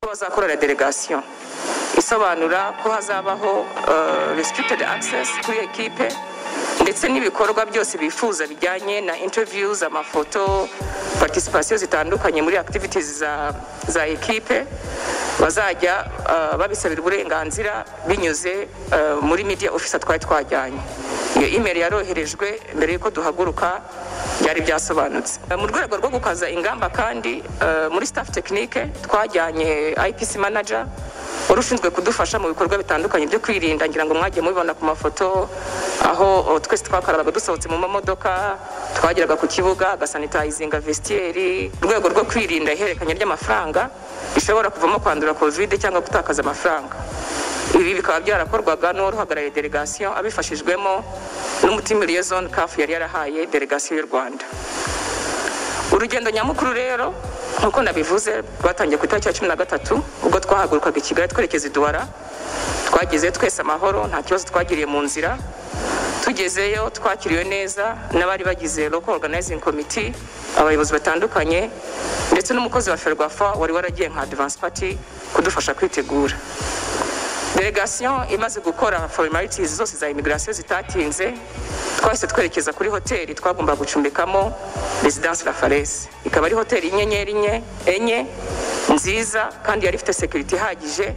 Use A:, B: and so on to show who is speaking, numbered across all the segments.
A: bazakorana delegation isobanura ko hazabaho restricted access kuri ekipe ndetse n'ibikorwa byose bifuza bijyanye na interviews amafoto participation zitandukanye muri activities za, za ekipe bazajya uh, babisabira uburenganzira binyuze uh, muri media officer twari twajyanye iyo email yaroherejwe mbere y'uko duhaguruka byari byasobanutse Uh, mu rwego rwo gukaza ingamba kandi uh, muri staff technique twajyanye IPC manager wari ushinzwe kudufasha mu bikorwa bitandukanye byo kwirinda ngira ngo mwagiye mubibona ku mafoto aho o, twese twakarabaga dusohotse mu mamodoka twageraga ku kibuga agasanitayizinga vestiyeri urwego rwo kwirinda ihererekanya ry'amafaranga bishobora kuvamo kwandura kovide cyangwa gutakaza amafaranga ibi bikaba byarakorwaga n'uwari uhagarariye delegation abifashijwemo n'umutimiriye zone kafu yari yarahaye delegation y'u rwanda urugendo nyamukuru rero nk'uko nabivuze rwatangiye ku itariki ya cumi na gatatu ubwo twahagurukaga i kigali twerekeza iduwara twageze twese amahoro nta kibazo twagiriye mu nzira tugezeyo twakiriwe neza n'abari bagize local organizing committee abayobozi batandukanye ndetse n'umukozi wa ferwafa wari waragiye nka advance party kudufasha kwitegura delegation imaze gukora formalities zose za immigration zitatinze twahise twerekeza kuri hoteli twagomba gucumbikamo residence la farese ikaba ari hoteli y'inyenyeri enye enye nziza kandi yari ifite security ihagije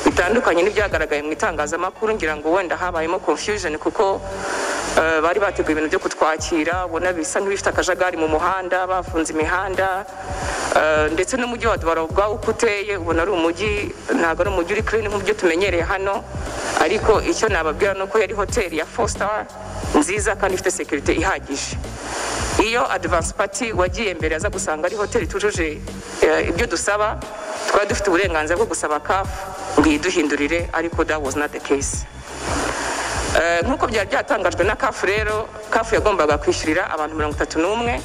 A: bitandukanye n'ibyagaragaye mu itangazamakuru ngira ngo wenda habayemo confusion kuko uh, bari bateguye ibintu byo kutwakira ubona bisa nk'ibifite akajagari mu muhanda bafunze imihanda uh, ndetse n'umujyi wa Duwara ubwawo uko uteye ubona ari umujyi ntabwo ari umujyi uri clean nk'ubyo tumenyereye hano ariko icyo nababwira ni uko yari hoteli ya four star nziza kandi ifite security ihagije iyo advance party wagiye mbere aza gusanga ari hoteli itujuje uh, ibyo dusaba twari dufite uburenganzira bwo gusaba kafu ngo iyiduhindurire ariko that was not the case Uh, nk'uko byari byatangajwe na kafu rero kafu yagombaga kwishyurira abantu mirongo itatu n'umwe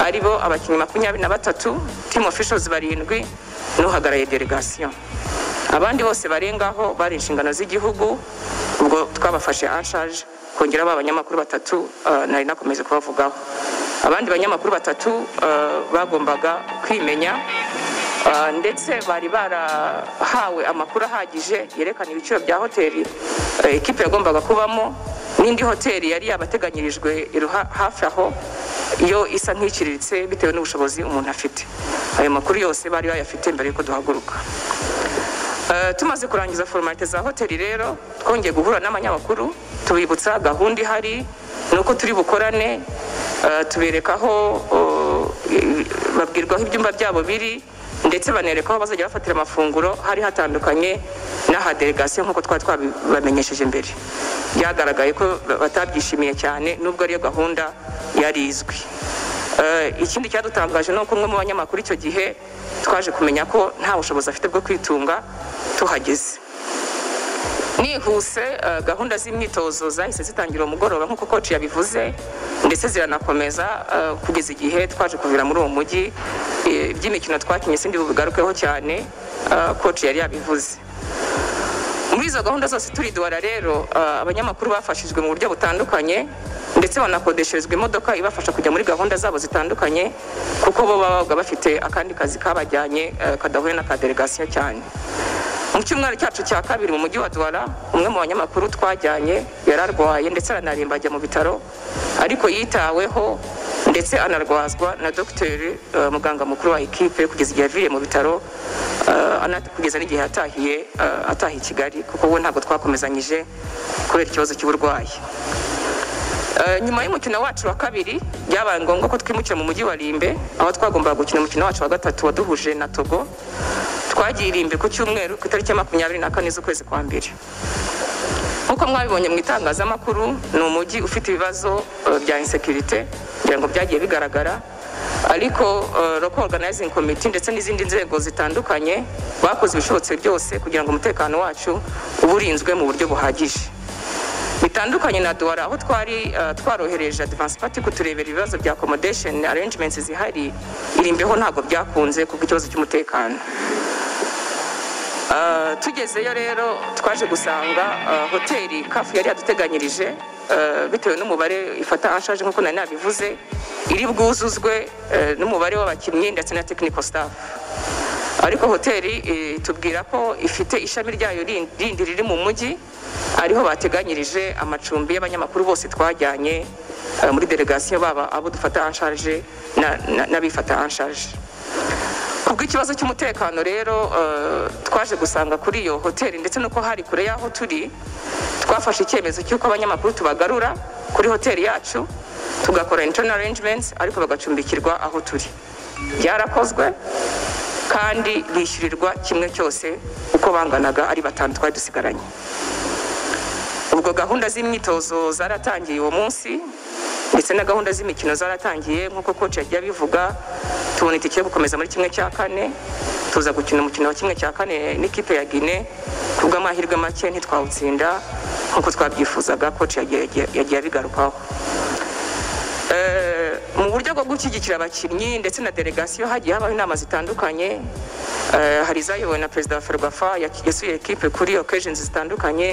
A: aribo abakinnyi makumyabiri na batatu team officials barindwi n'uhagarariye delegation abandi bose barengaho bari inshingano z'igihugu ubwo twabafashe anshaje kongera ba banyamakuru batatu uh, nari nakomeje kubavugaho abandi banyamakuru batatu uh, bagombaga kwimenya Uh, ndetse bari barahawe amakuru ahagije yerekana ibiciro bya hoteli uh, ekipe yagombaga kubamo n'indi hoteli yari yabateganyirijwe iruha- hafi aho yo isa nk'iciriritse bitewe n'ubushobozi umuntu afite ayo makuru yose bari bayafite mbere y'uko duhaguruka Uh, tumaze kurangiza formalite za hoteli rero twongeye guhura n'abanyamakuru tubibutsa gahunda ihari nuko turi bukorane uh, tubereka aho uh, i- babwirwa aho ibyumba byabo biri ndetse banereka aho bazajya bafatira amafunguro hari hatandukanye n'aha delegation nk'uko twari twabibamenyesheje mbere byagaragaye ko batabyishimiye cyane nubwo ariyo gahunda yari izwi Eh, ikindi cyadutangaje ni uko umwe mu banyamakuru icyo gihe twaje kumenya ko nta bushobozi afite bwo kwitunga tuhageze nihuse eh, gahunda z'imyitozo zahise zitangira uwo mugoroba nk'uko koci yabivuze ndetse ziranakomeza eh, kugeza igihe twaje kuvira muri uwo mujyi Eh, iby'imikino twakinye sindi bubigarukeho cyane eh, koci yari yabivuze muri izo gahunda zose turidora rero uh, abanyamakuru bafashijwe mu buryo butandukanye ndetse banakodesherezwa imodoka ibafasha kujya muri gahunda zabo zitandukanye kuko bo babaga bafite akandi kazi kabajyanye uh, kadahuye n'aka delegation cyane mu cyumweru cyacu cya kabiri mu mujyi wa Douala umwe mu banyamakuru twajyanye yari arwaye ndetse aranarimba ajya mu bitaro ariko yitaweho ndetse anarwazwa na dogiteri uh, muganga mukuru wa ekipe kugeza igihe aviriye mu bitaro uh, ana- kugeza n'igihe yatahiye uh, ataha i kigali kuko we ntabwo twakomezanyije kubera ikibazo cy'uburwayi Eh, nyuma y'umukino wacu wa kabiri byabaye ngombwa ko twimukira mu mujyi wa Rimbe aho twagombaga gukina umukino wacu wa gatatu waduhuje na Togo twagiye i Rimbe ku cyumweru ku itariki ya makumyabiri na kane z'ukwezi kwa mbere nk'uko mwabibonye mu itangazamakuru ni umujyi ufite ibibazo eh, bya insekirite kugira ngo byagiye bigaragara ariko eh, local organizing committee ndetse n'izindi nzego zitandukanye bakoze ibishobotse byose kugira ngo umutekano wacu ube urinzwe mu buryo buhagije bitandukanye na duwara aho twari uh, twarohereje advance party kuturebera ibibazo bya accommodation arrangements zihari irimbeho ntabwo byakunze kuko ikibazo cy'umutekano Uh, tugezeyo rero twaje gusanga uh, hoteli kafu yari yaduteganyirije uh, bitewe n'umubare ifata anshaje nk'uko nari nabivuze iri bwuzuzwe uh, n'umubare w'abakinnyi ndetse na technical staff ariko hoteli itubwira ko ifite ishami ryayo rindi rindi riri mu mujyi ariho bateganyirije amacumbi y'abanyamakuru bose twajyanye eh, muri delegasiyo baba abo dufata anshaje n'abifata anshaje kubw'ikibazo cy'umutekano rero eh, twaje gusanga kuri iyo hoteli ndetse nuko hari kure y'aho turi twafashe icyemezo cy'uko abanyamakuru tubagarura kuri hoteli yacu tugakora internal arrangements ariko bagacumbikirwa aho turi byarakozwe kandi bishyurirwa kimwe cyose uko banganaga ari batanu twari dusigaranye ubwo gahunda z'imyitozo zaratangiye uwo munsi ndetse na gahunda z'imikino zaratangiye nk'uko koci yagiye abivuga tubona itike yo gukomeza muri kimwe cya kane tuza gukina umukino wa kimwe cya kane n'ikipe ya gine ku bw'amahirwe make ntitwawutsinda nk'uko twabyifuzaga koci yagiye yagiye abigarukaho Eh, mu buryo bwo gushyigikira abakinnyi ndetse na delegasiyo hagiye habaho inama zitandukanye Eh, hari izayobowe na perezida wa ferwafa ya- yasuye ekipe kuri occasions zitandukanye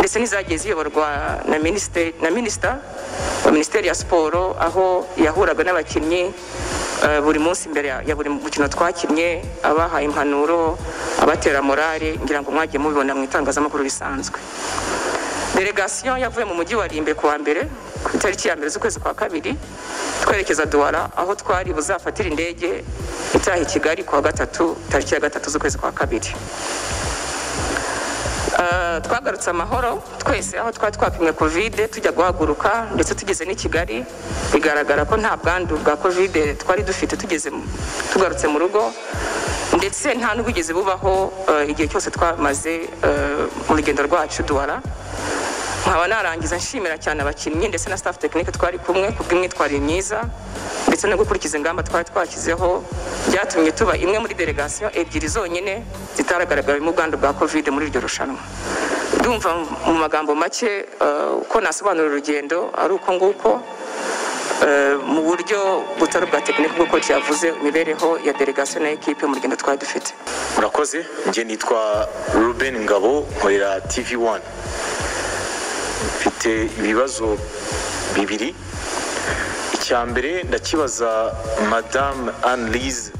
A: ndetse n'izagiye ziyoborwa na minisite na minisita wa minisiteri ya siporo aho yahuraga n'abakinnyi eh, buri munsi imbere ya- ya buri mukino twakinnye abahaye impanuro abatera morale ngira ngo mwagiye mubibona mu itangazamakuru risanzwe delegasiyo yavuye mu mujyi wa rimbe ku wa mbere ku itariki ya mbere z'ukwezi kwa kabiri twerekeza duwara aho twari buzafatira indege itaha i kigali ku wa gatatu tariki ya gatatu z'ukwezi kwa kabiri Eh, twagarutse amahoro twese aho twari twapimwe kovide tujya guhaguruka ndetse tugeze n'i kigali bigaragara ko nta bwandu bwa kovide twari dufite tugeze mu- tugarutse mu rugo ndetse nta n'ubwigeze bubaho eh, igihe cyose twamaze eh, mu rugendo rwacu duwara nkaba narangiza nshimira cyane abakinnyi ndetse na staff tekinike twari kumwe ku bw'imyitwarire myiza ndetse no gukurikiza ingamba twari twashyizeho byatumye tuba imwe muri delegasiyo ebyiri zonyine zitaragaragayemo ubwandu bwa covid muri iryo rushanwa ndumva mu magambo make eh, uko nasobanura urugendo ari uko nguko eh, mu buryo butari bwa tekinike nk'uko cyavuze imibereho ya delegasiyo na ekipe mu rugendo twari dufite
B: murakoze njye nitwa ruben ngabo nkorera tv wani mfite ibibazo bibiri icya mbere ndakibaza madamu anlise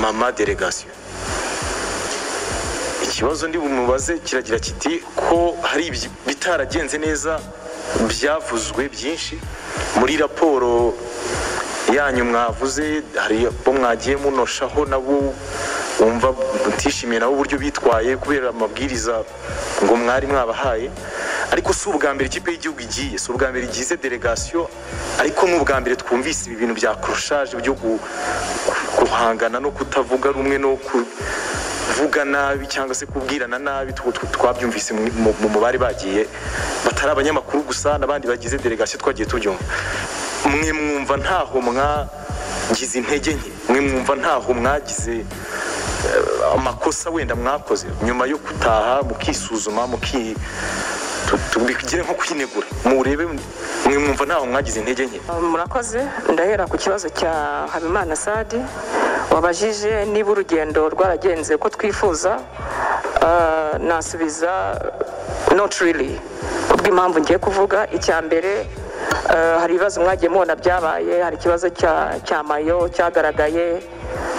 B: mama delegasiyo ikibazo ndi bumubaze kiragira kiti ko hari ibi- bitaragenze neza byavuzwe byinshi muri raporo yanyu mwavuze hari abo mwagiye munoshaho nabo wumva mutishimiye nabo uburyo bitwaye kubera amabwiriza ngo mwari mwabahaye ariko si ubwa mbere ikipe y'igihugu igiye si ubwa mbere igize delegasiyo ariko ni ubwa mbere twumvise ibi bintu bya kurushaje byo gu- guhangana no kutavuga rumwe no ku kuvuga nabi cyangwa se kubwirana nabi tw- tw- twabyumvise mu- mu- mu- mu bari bagiye batari abanyamakuru gusa n'abandi bagize delegasiyo twagiye tubyumva mwe mwumva ntaho mwagize intege nke mwe mwumva ntaho mwagize eh, amakosa wenda mwakoze nyuma yo gutaha mukisuzuma muki tu- tubigire nko kwinegura murebe mwe mwumva ntaho mwagize intege nke
A: murakoze ndahera ku kibazo cya habimana sadi wabajije niba urugendo rwaragenze uko twifuza Ah, nasubiza not really kubw'impamvu ngiye kuvuga icya mbere ah, hari ibibazo mwagiye mubona byabaye hari ikibazo cya cya mayo cyagaragaye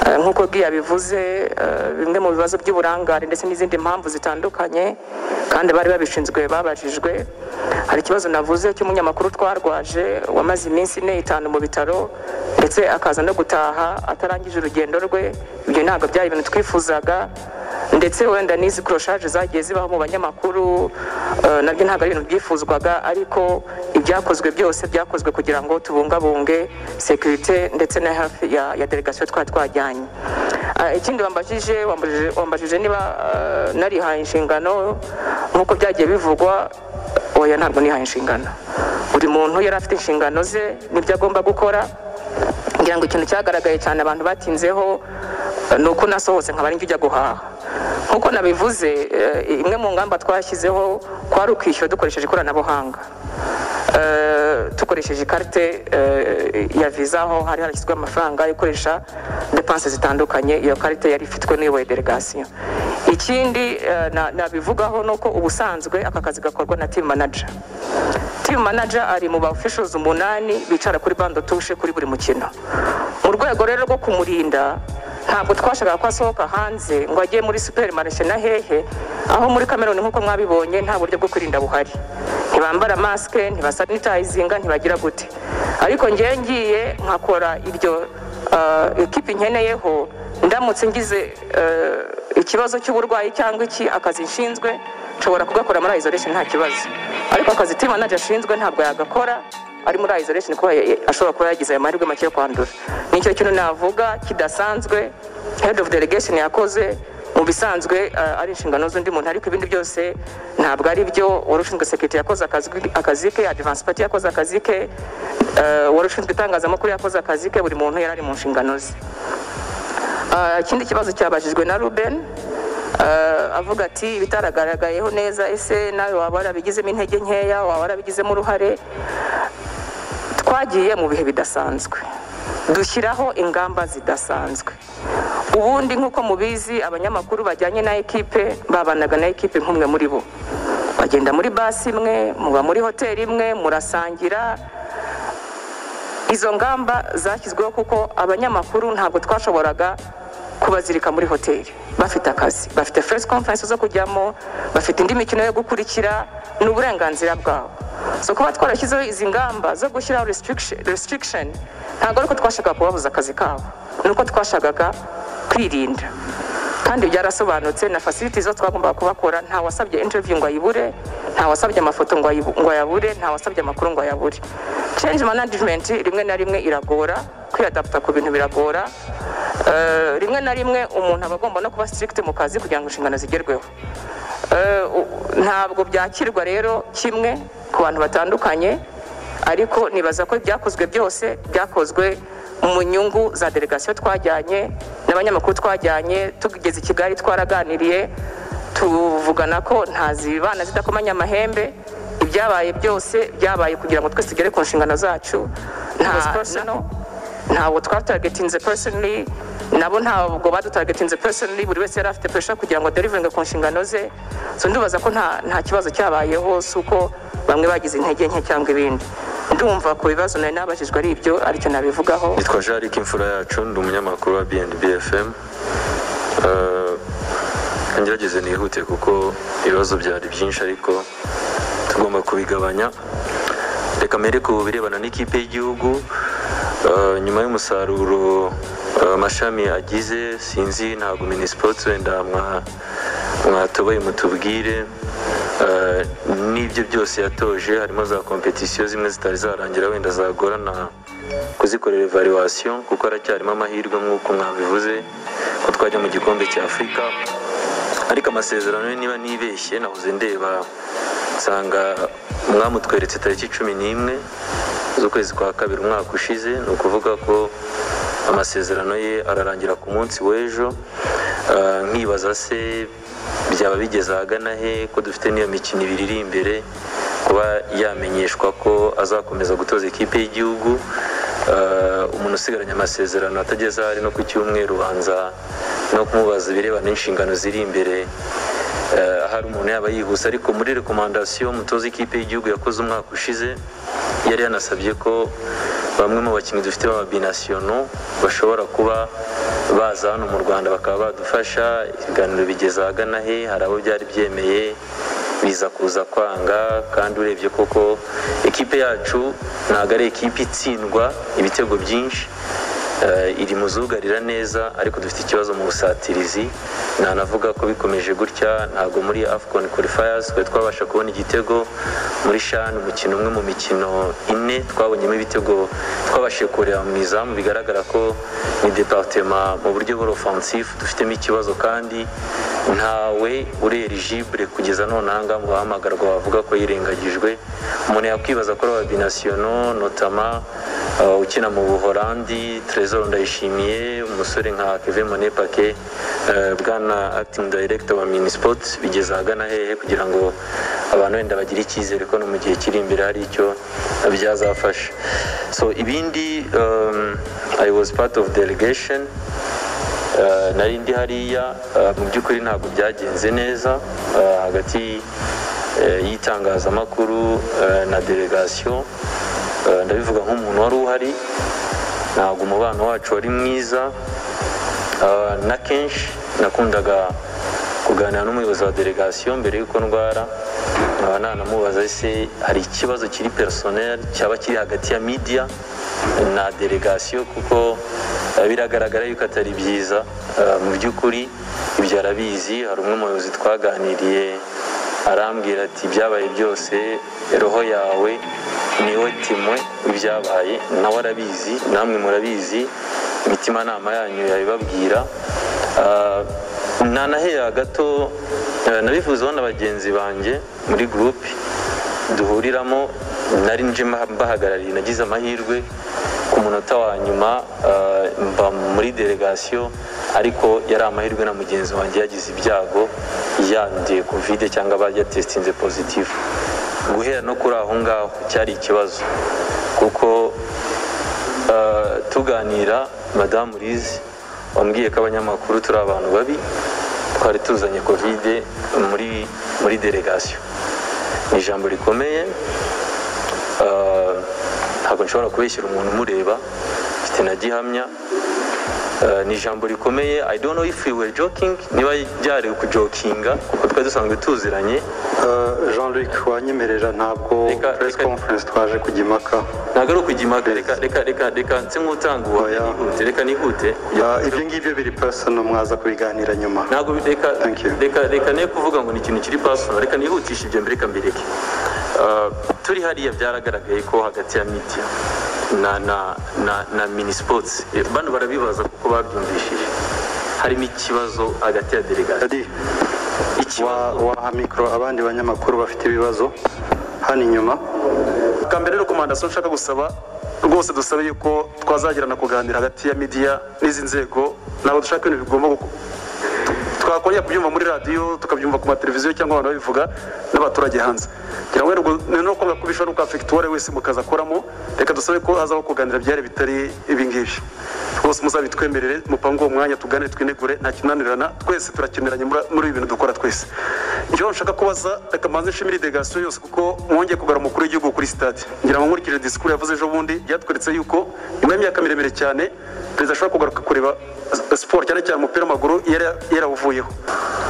A: Ah, nk'uko giya bivuze ah, bimwe mu bibazo by'uburangare ndetse n'izindi mpamvu zitandukanye kandi bari babishinzwe babajijwe hari ikibazo navuze cy'umunyamakuru twarwaje wamaze iminsi ine itanu mu bitaro ndetse akaza no gutaha atarangije urugendo rwe ibyo ntabwo byari ibintu twifuzaga ndetse wenda n'izi kuroshaje zagiye zibaho mu banyamakuru eh, nabyo ntabwo ari ibintu byifuzwaga ariko ibyakozwe byose byakozwe kugira ngo tubungabunge sekirite ndetse na hafi ya, ya delegasiyo twari twajyanye Ah, ikindi wambajije wambajije- wambajije niba eh, narihaye inshingano nk'uko byagiye bivugwa oya ntabwo nihaye inshingano buri muntu yari afite inshingano ze n'ibyo agomba gukora ngira ngo ikintu cyagaragaye cyane abantu batinzeho eh, ni uko nasohotse nkaba ari njya ujya guhaha nk'uko nabivuze eh, imwe mu ngamba twashyizeho kwari ukwishyura dukoresheje ikoranabuhanga Eh, dukoresheje ikarite eh, ya viza aho hari harashyizweho amafaranga yo gukoresha depanse zitandukanye iyo karite yari ifitwe n'uyoboye delegasiyo ikindi eh, na- nabivugaho ni uko ubusanzwe aka kazi gakorwa na timu manaja timu manaja ari mu ba officials umunani bicara kuri bando tushe kuri buri mukino mu rwego rero rwo kumurinda ntabwo twashakaga ko asohoka hanze ngo ajye muri superimarishe na hehe aho muri kameruni nk'uko mwabibonye nta buryo bwo kwirinda buhari ntibambara masike ntibasanitayizinga ntibagira gute ariko ngewe ngiye nkakora iryo uh, ekipi nkeneyeho ndamutse ngize uh, ikibazo cy'uburwayi cyangwa iki akazi nshinzwe nshobora kugakora muri isolation nta kibazo ariko akazi team manager ashinzwe ntabwo yagakora ari muri isolation kuba ya- ya- ashobora kuba yagize ayo mahirwe make yo kwandura nicyo kintu navuga kidasanzwe head of delegation yakoze mu bisanzwe uh, ari inshingano z'undi muntu ariko ibindi byose ntabwo ari byo uwari ushinzwe sekirite yakoze akazi akazi ke advance party yakoze akazi ke uh, uwari ushinzwe itangazamakuru yakoze akazi ke buri muntu yari ari mu nshingano ze Ah, ikindi kibazo cyabajijwe na ruben Ah, avuga ati ibitaragaragayeho neza ese nawe waba warabigizemo intege nkeya waba warabigizemo uruhare twagiye mu bihe bidasanzwe dushyiraho ingamba zidasanzwe ubundi nk'uko mubizi abanyamakuru bajyanye na ekipe babanaga na ekipe nk'umwe muri bo bagenda muri basi imwe muba muri hoteli imwe murasangira izo ngamba zashyizweho kuko abanyamakuru ntabwo twashoboraga kubazirika muri hoteli bafite akazi bafite first conference zo kujyamo bafite indi mikino yo gukurikira ni uburenganzira bwabo so kuba twarashyizeho izi ngamba zo gushyiraho restriction- restriction ntabwo ariko twashakaga kubabuza akazi kabo ni uko twashakaga kwirinda kandi byarasobanutse na facilities zo twagombaga kubakora nta wasabye interview ngo ayibure nta wasabye amafoto ngo ayibu- ngo ayabure nta wasabye amakuru ngo ayabure change management rimwe na rimwe iragora kwiyadapta ku bintu biragora Eh, rimwe na rimwe umuntu aba agomba no kuba strict mu kazi kugira ngo inshingano zigerweho Eh, u- ntabwo byakirwa rero kimwe ku bantu batandukanye ariko nibaza ko ibyakozwe byose byakozwe mu nyungu za delegasiyo twajyanye n'abanyamakuru twajyanye tugeze i kigali twaraganiriye tuvugana ko nta zibana zidakomanya amahembe ibyabaye byose byabaye kugira ngo twese tugere ku nshingano zacu nta personal ntabwo twataragetinze personally nabo ntabwo badutaragetinze personally buri wese yari afite pressure kugira ngo derivinge ku nshingano ze so ndibaza ko nta, nta kibazo cyabayeho si uko bamwe bagize intege nke cyangwa ibindi ndumva ku bibazo nari nabajijwe ari ibyo aricyo nabivugaho
C: nitwa jarike imfura yacu ndi umunyamakuru wa bnb fm Eh, ngerageze nihute kuko ibibazo byari byinshi ariko tugomba kubigabanya reka mbere ku birebana n'ikipe y'igihugu eh, nyuma y'umusaruro eh, amashami agize sinzi ntabwo minisipoti wenda mwa- mwatoboye mutubwire eh, n'ibyo byose yatoje harimo za kompetisiyo zimwe zitari zarangira wenda zagorana kuzikorera evaluation kuko haracyarimo amahirwe nk'uko mwabivuze ko twajya mu gikombe cya afurika ariko amasezerano ye niba nibeshye nahoze ndeba nsanga mwamutweretse tariki cumi n'imwe z'ukwezi kwa kabiri umwaka ushize ni ukuvuga ko amasezerano ye ararangira ku munsi w'ejo Ah, nkibaza se byaba bigeze ahagana he ko dufite n'iyo mikino ibiri iri imbere kuba yamenyeshwa ko azakomeza gutoza ikipe y'igihugu Eh, umuntu usigaranye amasezerano atageze ahari no ku cyumweru ubanza no kumubaza ibirebana n'inshingano ziri imbere Eh, ahari umuntu yaba yihuse ariko muri rekomandasiyo mutoza ikipe y'igihugu yakoze umwaka ushize yari yanasabye ko bamwe mu bakinnyi dufite b'ababinasiyono bashobora kuba baza hano mu rwanda bakaba badufasha ibiganiro bigeze ahagana he hari abo byari byemeye biza kuza kwanga kandi urebye koko ekipe yacu ntabwo ari ekipe itsindwa ibitego byinshi Eh, iri mu zugarira neza ariko dufite ikibazo mu busatirizi nanavuga ko bikomeje gutya ntabwo muri afcon qualifiers twe twabasha kubona igitego muri shan umukino umwe mu mikino ine twabonyemo ibitego twabashije kureba mu izamu bigaragara ko ni departema mu buryo bw'offensive dufitemo ikibazo kandi ntawe urelijibure kugeza none ahangaha mu bahamagarwa bavuga ko yirengagijwe umuntu yakwibaza ko ari ababinasiyono notama uh, ukina mu buholandi trezor ndayishimiye umusore nka kevin monepake uh, bwana acting director wa minisport bigeze ahagana hehe kugira ngo abantu wenda bagire icyizere ko no mu gihe kiri imbere hari icyo byazafasha so ibindi um, i was part of delegation Eh, nari ndi hariya eh, mu by'ukuri ntabwo byagenze neza eh, hagati eh, y'itangazamakuru eh, na delegasiyo Eh, ndabivuga nk'umuntu wari uhari ntabwo umubano wacu wari mwiza Ah, na kenshi nakundaga kuganira n'umuyobozi wa delegasiyo mbere y'uko ndwara nkaba nanamubaza ese hari ikibazo kiri personel cyaba kiri hagati ya media na delegasiyo kuko eh, biragaragara yuko atari byiza Ah, mu by'ukuri ibyo arabizi hari umwe mu bayobozi twaganiriye arambwira ati ibyabaye byose roho yawe niwe timwe ibyabaye nawe arabizi namwe murabizi imitimanama yanyu yabibabwira Ah, nanahera gato eh, nabivuzeho na bagenzi banjye muri gurupe duhuriramo nari nje mba- mbahagarariye nagize amahirwe ku munota wa nyuma eh, mba muri delegasiyo ariko yari amahirwe na mugenzi wanjye yagize ibyago yanduye kovide cyangwa bayatesitinze pozitifu guhera no kuri aho ngaho cyari ikibazo kuko eh, tuganira madamu Liz wambwiye ko abanyamakuru turi abantu babi twari tuzanye kovide muri muri delegasiyo ni ijambo rikomeye Uh, ntabwo nshobora kubeshyira umuntu umureba mfite na gihamya Uh, ni ijambo rikomeye i don't know if we were joking niba ryari ukujokinga kuko twari dusanzwe tuziranye
D: Eh, Jean-Luc wanyemerera ntabwo
C: Reka-
D: press
C: reka-
D: conference twaje kujya impaka
C: ntabwo ari ukujya impaka reka reka reka reka nse nk'utanga uwa
D: Oya.
C: nihute reka nihute
D: Eh, ibyo ngibyo biri personal mwaza kubiganira nyuma
C: ntabwo bi- reka
D: Thank you.
C: reka reka ne kuvuga ngo ni ikintu kiri personal reka nihutishe ibyo mbere reka mbireke Uh, turi hariya byaragaragaye ko hagati ya media na na na na mini sports Eh, bano barabibaza kuko babyumvishije harimo ikibazo hagati ya delegation
D: Daddy, wa-
C: ikibazo
D: waha mikoro abandi banyamakuru bafite ibibazo hano inyuma
B: bwa mbere rero komandasiyo nshaka gusaba rwose dusabe yuko twazagirana kuganira hagati ya midiya n'izi nzego ntabwo dushaka ibintu bigomba guko- twakongera kubyumva muri radiyo tukabyumva ku mateleviziyo cyangwa abantu babivuga n'abaturage hanze kugira ngo rero ni no kuvuga ko bishobora gukafekita uwo ari we wese mu kazi akoramo reka dusabe ko hazaho kuganira byari bitari ibi ngibi rwose muzabitwemerere mupange uwo mwanya tugane twinegure nta kinanirana twese turakeneranye muri- muri ibi bintu dukora twese icyo nshaka kubaza reka mbanze nshimire delegasiyo yose kuko mwongeye kugarura umukuru w'igihugu kuri sitade ngira ngo nkurikije disikuru yavuze ejo bundi byatweretse yuko nyuma y'imyaka miremire cyane perezida ashobora kugaruka kureba siporo cyane cyane umupira w'amaguru yari- yarawuvuyeho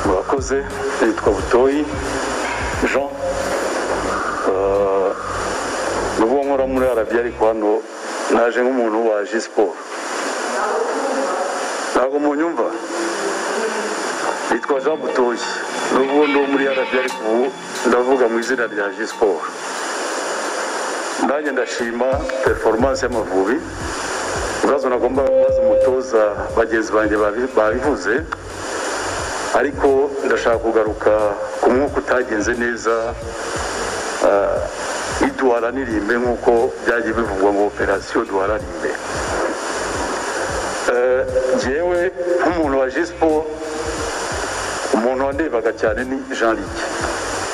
E: murakoze nitwa butoyi jean Eh, n'ubwo nkora muri arabi ariko hano naje nk'umuntu waje siporo ntabwo munyumva nitwa jean butoyi n'ubwo ndi uwo muri arabi ariko ubu ndavuga mu izina rya ji siporo nanjye ndashima performance y'amavubi ibibazo nagomba kubaza umutoza bagenzi banjye babi- babivuze ariko ndashaka kugaruka ku mwuka utagenze neza ah, ntiduhararirime nk'uko byagiye bivugwa ngo operasiyo duharanire Eh, njyewe nk'umuntu wa jisipo umuntu wandebaga cyane ni jean luc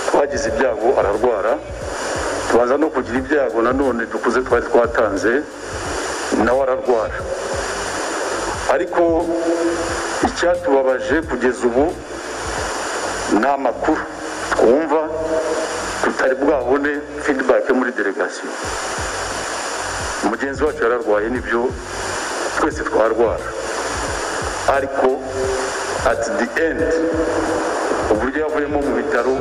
E: twagize ibyago ararwara tubanza no kugira ibyago nanone dukuze twari twatanze nawe ararwara ariko icyatubabaje kugeza ubu ni amakuru twumva tutari bwabone feedback yo muri delegasiyo mugenzi wacu yararwaye nibyo twese twarwara ariko at the end uburyo yavuyemo mu bitaro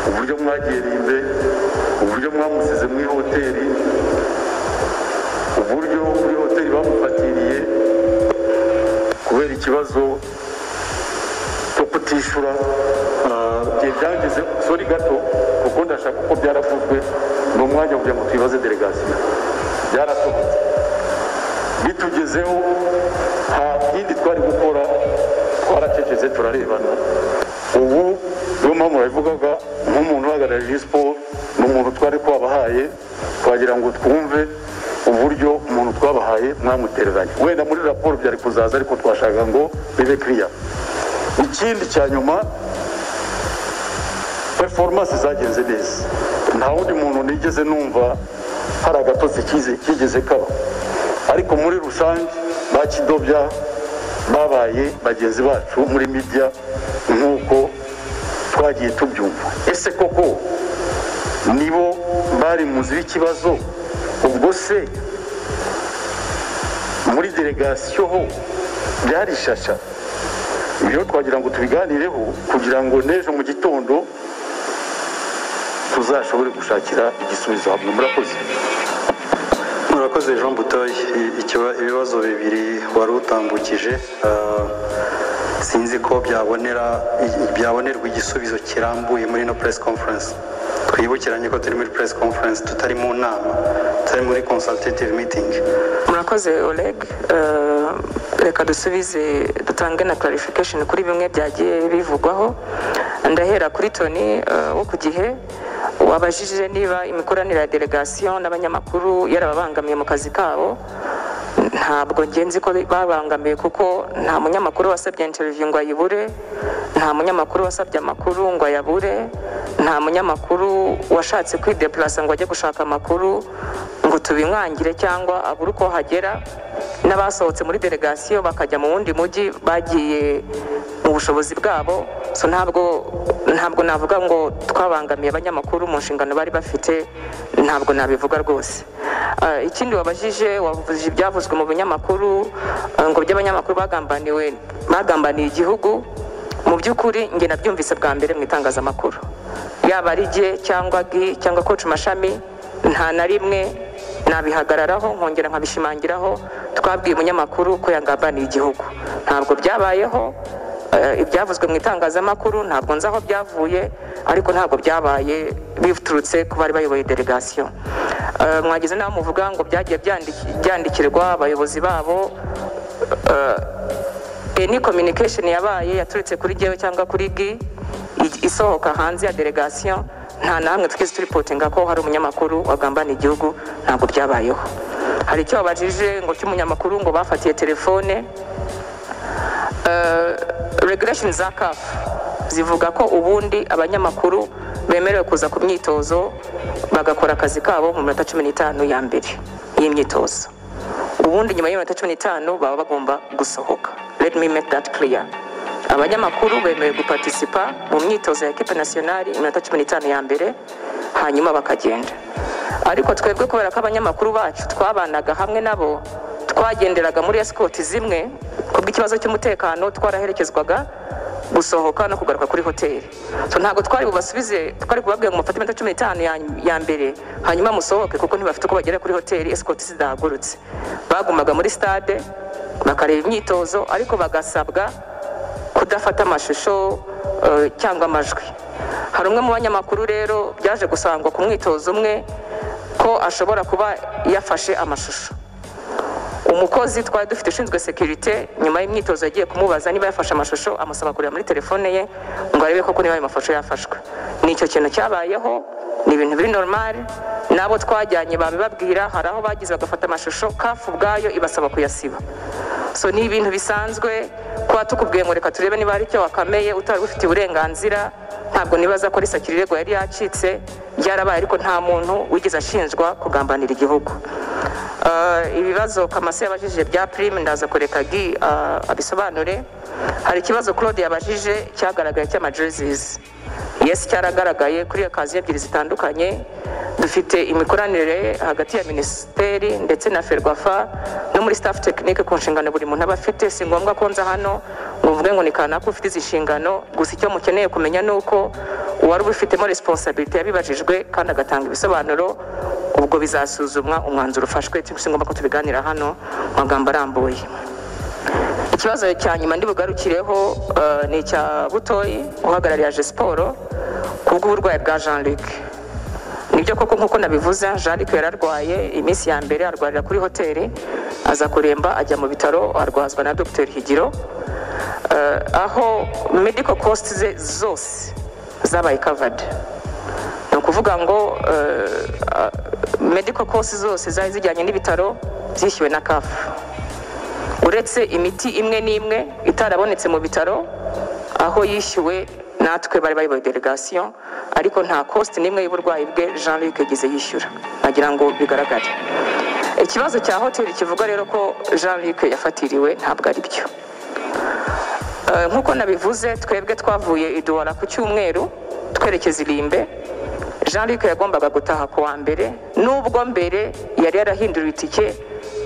E: uburyo mwagerinde uburyo mwamusize muri hoteli uburyo muri hoteli bamufatiriye kubera ikibazo cyo kutishyura igihe byageze sori gato kuko ndashaka ko byaravuzwe ni umwanya wo kugira ngo twibaze delegasiyo byarasohotse bitugezeho nta kindi twari gukora twaracecetse turarebana ubu niyo mpamvu nabivugaga nk'umuntu uhagarariye siporo ni umuntu twari twabahaye twagira ngo twumve uburyo umuntu twabahaye mwamutereranye wenda muri raporo byari kuzaza ariko twashaka ngo bibe kiriya ikindi cya nyuma performance zagenze neza nta wundi muntu nigeze numva hari agatotsi kize- kigeze kaba ariko muri rusange bakidobya babaye bagenzi bacu muri media nk'uko twagiye tubyumva ese koko nibo bari mu nzira y'ikibazo ubwo se muri delegasiyo ho byari ishasha Ibi rero twagira ngo tubiganireho kugira ngo n'ejo mu gitondo tuzashobore gushakira igisubizo hamwe murakoze
D: murakoze jean butoye ibibazo bibiri wari utambukije ah, sinzi ko byabonera byabonerwa igisubizo kirambuye muri ino press conference twibukiranye ko turi muri press conference tutari mu nama tutari muri consultative meeting
A: murakoze oleg Eh, reka dusubize dutange na clarification kuri bimwe byagiye bivugwaho ndahera kuri toni eh, wo ku gihe wabajije niba imikoranire ya delegation n'abanyamakuru yarababangamiye mu kazi kabo ntabwo nge nzi ko babangamiye kuko nta munyamakuru wasabye interview ngo ayibure nta munyamakuru wasabye amakuru ngo ayabure nta munyamakuru washatse kwidepurasa ngo ajye gushaka amakuru ngo tubimwangire cyangwa abure uko hagera n'abasohotse muri delegasiyo bakajya mu wundi mujyi bagiye mu bushobozi bwabo so ntabwo ntabwo navuga ngo twabangamiye abanyamakuru mu nshingano bari bafite ntabwo nabivuga rwose Eh, ikindi wabajije wavuze ibyavuzwe mu binyamakuru eh, ngo by'abanyamakuru bagambaniwe bagambaniye igihugu mu by'ukuri njye nabyumvise bwa mbere mu itangazamakuru yaba ari jye cyangwa gi cyangwa koci mashami nta na rimwe nabihagararaho nkongera nkabishimangiraho twabwiye umunyamakuru ko yagambaniye igihugu ntabwo byabayeho eh, ibyavuzwe mu itangazamakuru ntabwo nzi aho byavuye ariko ntabwo byabaye biturutse ku bari bayoboye delegasiyo Eh, mwagize n'aho muvuga ngo byagiye byandiki- byandikirwa abayobozi babo any communication yabaye yaturutse kuri jyewe cyangwa kuri gi i- isohoka hanze ya delegation nta namwe twese turipotinga ko hari umunyamakuru wagambaniye igihugu ntabwo byabayeho hari icyo babajije ngo cy'umunyamakuru ngo bafatiye telefone regulation za CAF zivuga ko ubundi abanyamakuru bemerewe kuza ku myitozo bagakora akazi kabo mu minota cumi n'itanu ya mbere y'imyitozo ubundi nyuma y'iminota cumi n'itanu baba bagomba gusohoka let me make that clear abanyamakuru bemewe gupartisipa mu myitozo ya ekipe nasiyonari iminota cumi n'itanu ya mbere hanyuma bakagenda ariko twebwe kubera ko abanyamakuru bacu twabanaga hamwe nabo twagenderaga muri esikoti zimwe kubw'ikibazo cy'umutekano twaraherekezwaga gusohoka no kugaruka kuri hoteli so ntabwo twari bubasubize twari kubabwira ngo mufate iminota cumi n'itanu ya- ya mbere hanyuma musohoke kuko ntibafite uko bagera kuri hoteli esikoti zidahagurutse bagumaga muri stade bakareba imyitozo ariko bagasabwa kudafata amashusho eh, cyangwa amajwi hari umwe mu banyamakuru rero byaje gusangwa ku mwitozo umwe ko ashobora kuba yafashe amashusho umukozi twari dufite ushinzwe sekirite nyuma y'imyitozo yagiye kumubaza niba yafashe amashusho amusaba kureba muri telefone ye ngo arebe koko niba ayo mashusho yafashwe ni icyo kintu cyabayeho ni ibintu biri normal n'abo twajyanye babibabwira hari aho bagize bagafata amashusho kafu ubwayo ibasaba kuyasiba so ni ibintu bisanzwe kuba tukubwiye ngo reka turebe niba hari icyo wakameye utari ufite uburenganzira ntabwo nibaza ko risakira irego yari yacitse byarabaye ariko nta muntu wigeze ashinjwa kugambanira igihugu Eh, ibibazo kamase yabajije bya prime ndaza kureka gi eh, abisobanure hari ikibazo claude yabajije cyagaragaye cy'amajerezisi yes cyaragaragaye kuri kazi ebyiri zitandukanye dufite imikoranire hagati ya minisiteri ndetse na ferwafa no muri staff tekinike ku nshingano buri muntu aba afite si ngombwa ko nza hano ngo mvuge ngo ni kanaka ufite izi nshingano gusa icyo mukeneye kumenya ni uko uwari ubifitemo resiponsabiriti yabibajijwe kandi agatanga ibisobanuro ubwo bizasuzumwa umwanzuro ufashwe si ngombwa ko tubiganira hano mu magambo arambuye ikibazo cya nyuma ndibugarukireho eh, ni icya butoyi uhagarariye aje siporo ku bw'uburwayi bwa jean luc nibyo koko nk'uko nabivuze jean luc yari arwaye iminsi ya mbere arwarira kuri hoteli aza kuremba ajya mu bitaro arwazwa na dr higiro Eh, aho medical cost ze zose zabaye covered ni ukuvuga ngo eh, ah, medical cost zose zari zijyanye n'ibitaro zishyuwe na kafu uretse imiti imwe n'imwe itarabonetse mu bitaro aho yishyuwe natwe bari bayoboye delegation ariko nta kosti n'imwe y'uburwayi bwe jean luc yagize yishyura nagira ngo bigaragare ikibazo cya hoteli kivuga rero ko jean luc yafatiriwe ntabwo ari byo Eh, nk'uko nabivuze twebwe twavuye iduwara ku cyumweru twerekeza irimbe jean luc yagombaga gutaha ku wa mbere nubwo mbere yari yarahinduriwe itike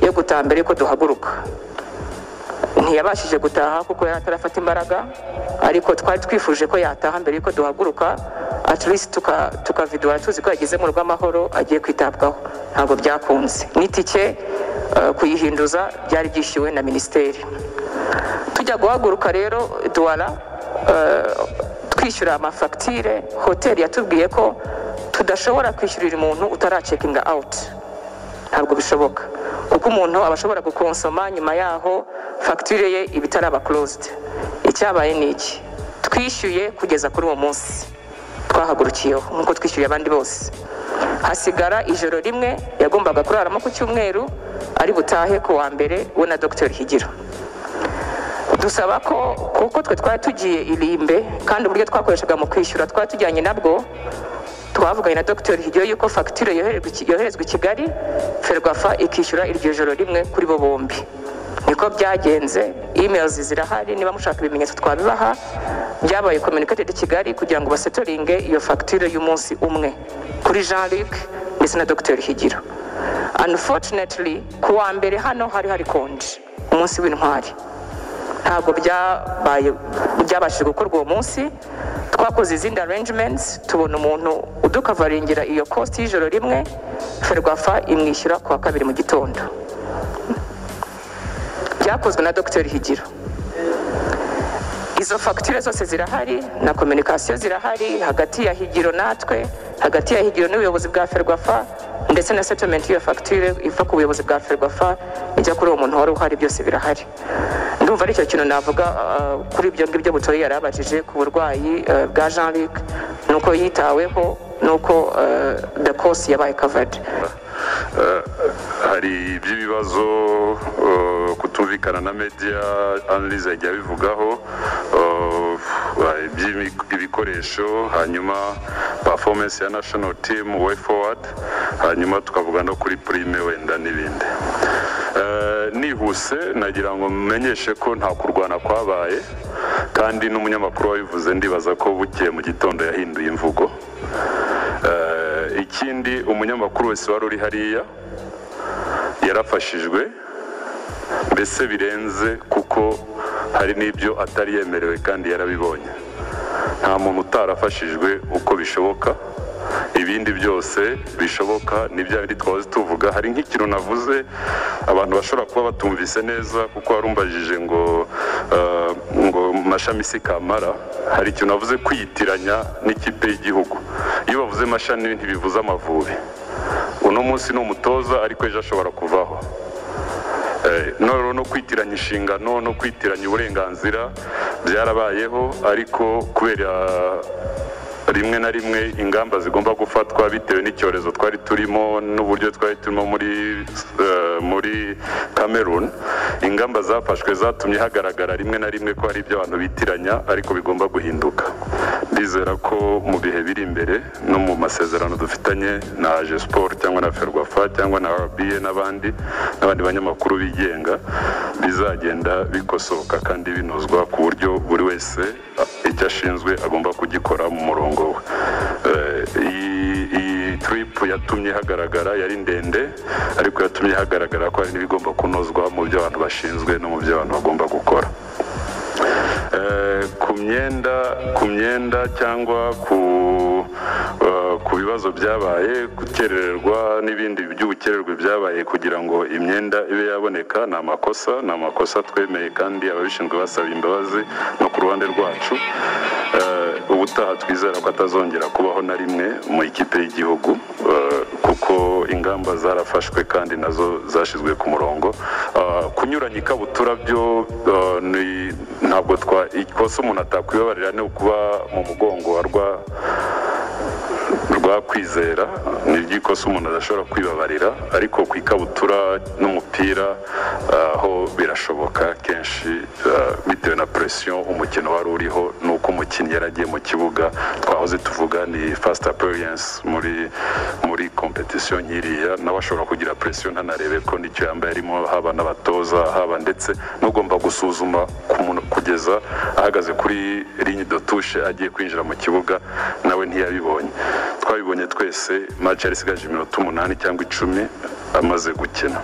A: yo gutaha mbere yuko duhaguruka ntiyabashije gutaha kuko yari atarafata imbaraga ariko twari twifuje ko yataha mbere y'uko duhaguruka at least tuka- tukavidura tuzi ko yageze mu rugo amahoro agiye kwitabwaho ntabwo byakunze n'itike eh, kuyihinduza byari byishyuwe na minisiteri tujya guhaguruka rero duwara eh, twishyura amafagitire hoteli yatubwiye ko tudashobora kwishyurira umuntu utaracekinga awuti ntabwo bishoboka kuko umuntu aba ashobora gukonsoma nyuma yaho fagitire ye iba itaraba korosidi icyabaye ni iki twishyuye kugeza kuri uwo munsi twahagurukiyeho nk'uko twishyuye abandi bose hasigara ijoro rimwe yagombaga kuraramo ku cyumweru ari butahe ku wa mbere we na dogiteri higiro dusaba ko kuko twe twari tugiye irimbe kandi uburyo twakoreshaga mu kwishyura twari tujyanye nabwo twavuganye na dogiteri higiro yuko fagitire yohererwa iki- yoherezwa i kigali ferwafa ikishyura iryo joro rimwe kuri bo bombi niko byagenze emails zirahari niba mushaka ibimenyetso twabibaha byabaye communicated i kigali kugira ngo basetoringe iyo fagitire y'umunsi umwe kuri jean luc ndetse na dogiteri higiro unfortunately ku wa mbere hano hari hari konje umunsi w'intwari ntabwo byabaye byabashije gukorwa uwo munsi twakoze izindi arrangements tubona umuntu udukavaringira iyo cost y'ijoro rimwe ferwafa imwishyura ku wa kabiri mu gitondo byakozwe na dr higiro izo fagitire zose zirahari na kominikasiyo zirahari hagati ya higiro natwe hagati ya higiro n'ubuyobozi bwa ferwafa ndetse na setomenti y'iyo fagitire iva ku buyobozi bwa ferwafa ijya kuri uwo muntu wari uhari byose birahari ndumva aricyo kintu navuga ah, kuri ibyo ngibyo butoye yari abajije ku burwayi ah, bwa jean luc nuko yitaweho nuko ah, the cost yabaye covered
F: hari iby'ibibazo eh, kutumvikana na media analyse yagiye abivugaho eh, hari iby'imi- ibikoresho hanyuma performance ya national team way forward hanyuma tukavuga no kuri prime wenda n'ibindi Eh, nihuse nagira ngo mumenyeshe ko nta kurwana kwabaye kandi n'umunyamakuru wabivuze ndibaza ko bukeye mu gitondo yahinduye imvugo Eh, ikindi umunyamakuru wese wari uri hariya yarafashijwe mbese birenze kuko hari n'ibyo atari yemerewe kandi yarabibonye nta muntu utarafashijwe uko bishoboka ibindi byose bishoboka ni bya bindi twahoze tuvuga hari nk'ikintu navuze abantu bashobora kuba batumvise neza kuko warumbajije ngo eh, ngo mu mashami si kamara hari ikintu navuze kwiyitiranya n'ikipe y'igihugu iyo bavuze mashami ntibivuze amavubi uno munsi ni umutoza ariko ejo ashobora kuvaho Eh, noro no kwitiranya inshingano no kwitiranya uburenganzira byarabayeho ariko kubera rimwe na rimwe ingamba zigomba gufatwa bitewe n'icyorezo twari turimo n'uburyo twari turimo muri eh, muri Cameroon ingamba zafashwe zatumye hagaragara rimwe na rimwe ko hari ibyo abantu bitiranya ariko bigomba guhinduka ndizera ko mu bihe biri imbere no mu masezerano dufitanye na aje siporo cyangwa na ferwafa cyangwa na rba n'abandi n'abandi banyamakuru bigenga bizagenda bikosoka kandi binozwa ku buryo buri wese ah, icyo ashinzwe agomba kugikora mu murongo we Eh, iyi- iyi turipu yatumye hagaragara yari ndende ariko yatumye hagaragara ko hari n'ibigomba kunozwa mu byo abantu bashinzwe no mu byo abantu bagomba gukora Eh, ku myenda ku myenda cyangwa ku eh, ku bibazo byabaye gukerererwa n'ibindi by'ubukererwe byabaye kugira ngo imyenda ibe yaboneka ni amakosa ni amakosa twemeye kandi ababishinzwe basaba imbabazi no ku ruhande rwacu Eh, ubutaha twizera ko atazongera kubaho na rimwe mu ikipe y'igihugu Eh, kuko ingamba zarafashwe kandi nazo zashyizwe ku murongo Eh, kunyuranya ikabutura byo eh, ni- ntabwo twa ikosa umuntu atakwibabarira ni ukuba mu mugongo wa rwa rwa kwizera ni iby'ikosa umuntu adashobora kwibabarira ariko ku ikabutura n'umupira ah, aho birashoboka kenshi ah, bitewe na presiyo umukino wari uriho n'uko umukinnyi yari agiye mu kibuga twahoze tuvuga ni fast appearance muri muri kompetisiyo nk'iriya nawe ashobora kugira presiyo ntanarebe ko nicyo yambaye arimo haba n'abatoza haba ndetse n'ugomba gusuzuma ku muntu kugeza ahagaze kuri linye de touche agiye kwinjira mu kibuga nawe ntiyabibonye twabibonye twese match yari isigaje iminota umunani cyangwa icumi amaze gukina